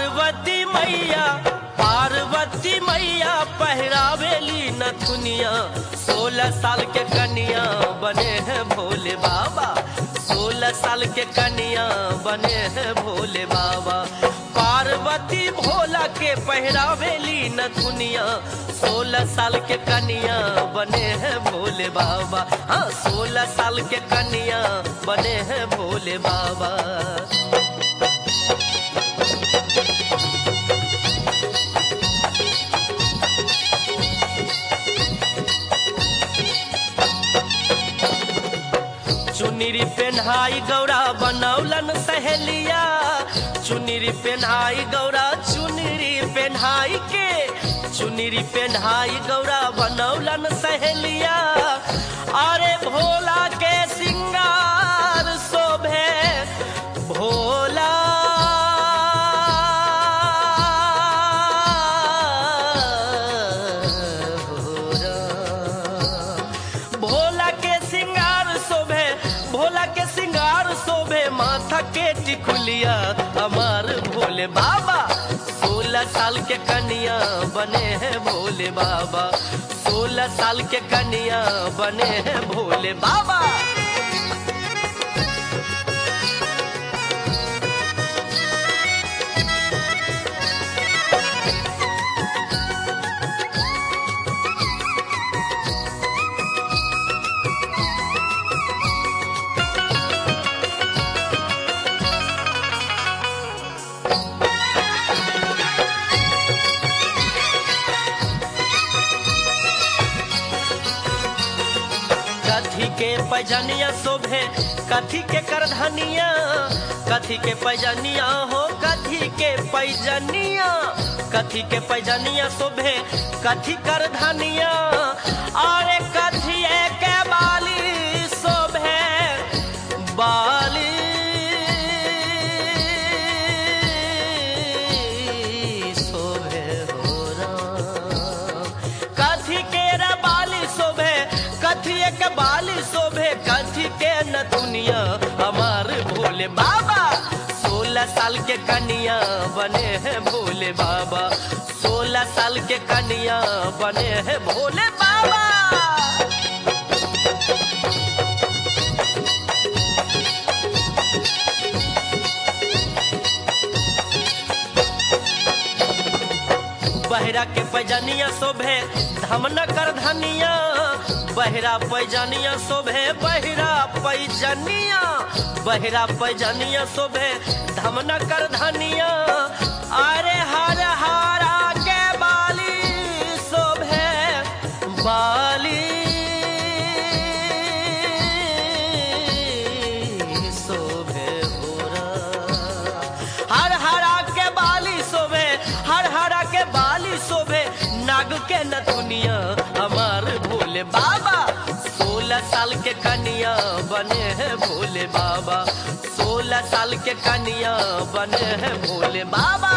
पार्वती मैया पार्वती मैया पहरावेली नथुनिया सोलह साल के कन्या बने हैं भोले बाबा सोलह साल के कन्या बने हैं भोले बाबा पार्वती भोला के पहरावेली नथुनिया सोलह साल के कन्या बने हैं भोले बाबा हाँ सोलह साल के कन्या बने हैं भोले बाबा चुनरी पेन्हाई गौरा बनौलन सहेलिया चुनरी पेन्हाई गौरा चुनरी पेन्हाई के चुनरी पेन्हाई गौरा बनौलन सहेलिया अरे भोला के सिंगार शोभे भोला भोला के सिंगार शोभे भोला के सिंगार शोभे माथा के टिकुलिया हमार भोले बाबा सोलह साल के कन्या बने हैं भोले बाबा सोलह साल के कन्या बने हैं भोले बाबा कथी के पैजनिया शोभे कथी के करधनिया कथी के पैजनिया हो कथी के पैजनिया कथी के पैजनिया शोभे कथी करधनिया अरे कथी के बाली शोभे बाली शोभे हो राम कथी के रे बाली शोभे कथी के बाली शोभे कथी के न दुनिया हमार भोले बाबा सोलह साल के कन्या बने हैं भोले बाबा सोलह साल के कन्या बने हैं भोले बाबा बहरा के पैजनिया शोभे धमन कर धनिया बहरा पैजनिया शोभे बहरा पैजनिया बहरा पैजनिया शोभे धमन कर धनिया अरे हर हरा के बाली शोभे बाली शोभे भोरा हर हरा के बाली शोभे हर हरा के बाली शोभे नाग के नथुनिया हमार भोले बाबा सोलह साल के कन्या बने हैं भोले बाबा सोलह साल के कन्या बने हैं भोले बाबा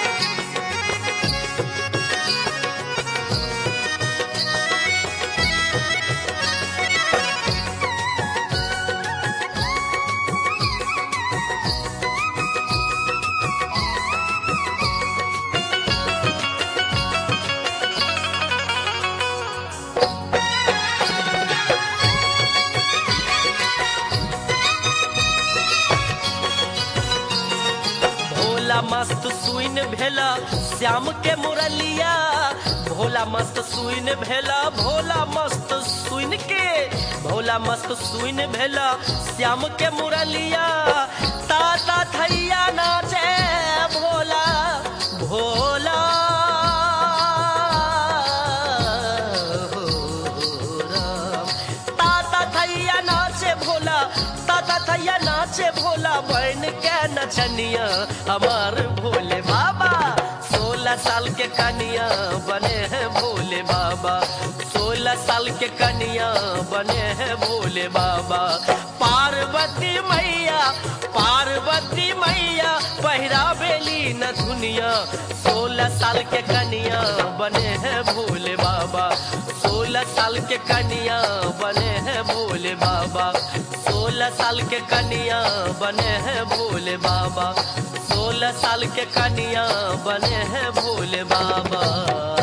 भोला मस्त सुइन भेला श्याम के मुरलिया भोला मस्त सुइन भेला भोला मस्त सुइन के भोला मस्त सुइन भेला श्याम के मुरलिया ताता थैया नाचे भोला भोला हो राम। ताता थैया नाचे भोला ताता थैया नाचे भोला बहन के नचनिया हमार भोले बाबा सोलह साल के कनिया बने हैं भोले बाबा सोलह साल के कनिया बने हैं भोले बाबा पार्वती मैया पार्वती मैया पहिरा बेली न दुनिया सोलह साल के कनिया बने हैं भोले बाबा सोलह साल के कनिया बने हैं भोले बाबा सोलह साल के कनिया बने हैं भोले बाबा सोलह सोलह साल के कनिया बने हैं भोले बाबा